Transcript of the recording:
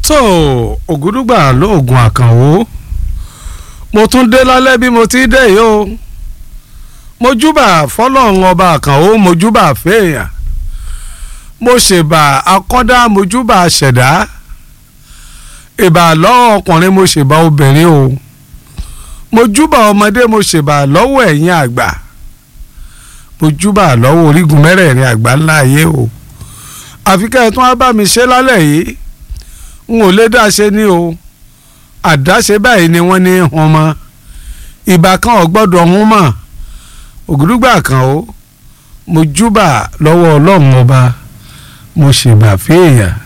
tó ògúdùgbà lóògùn àkànwó mo tún dé lálẹ́ bí mo ti dé yìí o mo júbà fọlọ́run ọba àkànwó mo júbà fèèyàn mo ṣèbà akọ́dá mo júbà ṣẹ̀dá ìbà lọ́wọ́ ọkùnrin mo ṣèbà obìnrin o mo júbà ọmọdé mo ṣèbà lọ́wọ́ ẹ̀yin àgbà mo júbà lọ́wọ́ orígun mẹ́rẹ̀ẹ̀rin àgbà ńlá ayé o àfi kẹ́ ẹ tún á bá mi ṣe lálẹ́ yìí n ò lè dáṣe ní o àdáṣe báyìí ni wọ́n ní hun mọ́ ìbà kan ò gbọ́dọ̀ hun mọ́ ògùdùgbà kan o mo júbà lọ́wọ́ ọlọ́run ọba mo ṣèbà fèèyàn